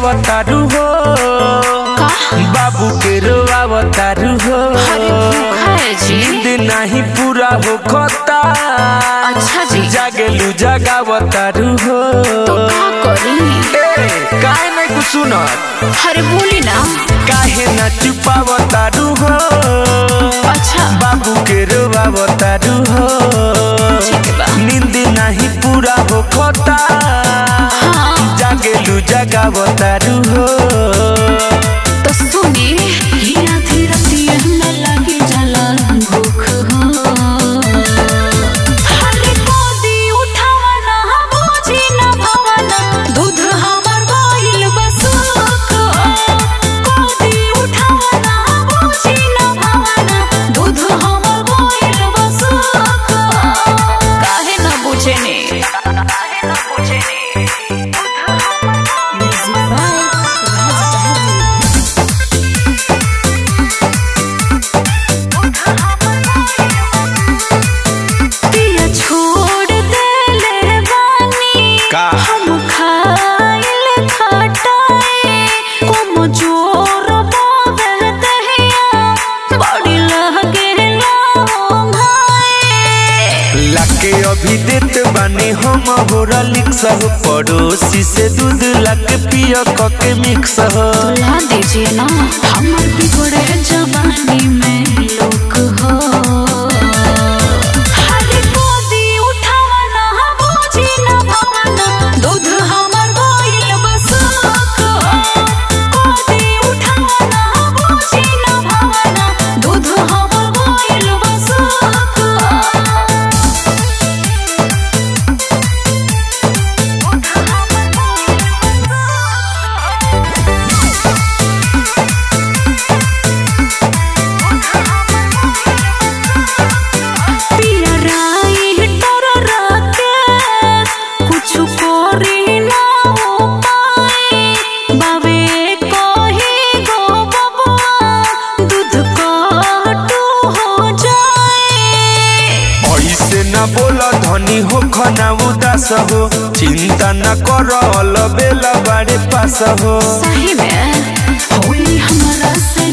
छुपावतारू हो बाबू के रोआवतारू हो अरे भूखा है जी। नींद नहीं पूरा हो खोता अच्छा जी जागेलू जगावतारू हो तो का करी ए काहे नहीं कुछ सुनत अरे बोली ना काहे ना छुपावतारू हो अच्छा बाबू के रोआवतारू हो ठीक बा नींद नहीं पूरा हो खोता हाँ जागेलू जगावतारू हो तो सुनी हीरा धीरा दिए न लगी जला भूख हो हरे कोदी उठावा ना बोझी न भवना दूध हमर गइल बसुक कोदी उठावा ना बोझी न भवना दूध हमर गइल बसुक काहे न बुझे ने काहे न बुझे ने म्यूजिक बाय राज बहादुर पिया छोड़ देले बानी का? हम खाइल खटाई कोम जोर बावे दहिया बड़ी लगे भाई लाके अभी देत बानी हम होरा लिक्स हो पड़ोसी से दूध लाके पियो कके मिक्स हो ला दीजिए ना हमर बिगड़े जवानी में लोक हो हरे कोदी उठावा ना बोझी न भवना दूध हमर गइल बसुक कोदी उठावा ना बोझी न भवना दूध हमर गइल बसुक पिया राई डर राके कुछ करी ना उपाय बावे कही गो बबुआ दूध काटू हो जाए ऐसे न बोल धनी हो खना उदास हो चिंता न कर बेला बाड़े पास हो सही में होली हमारा से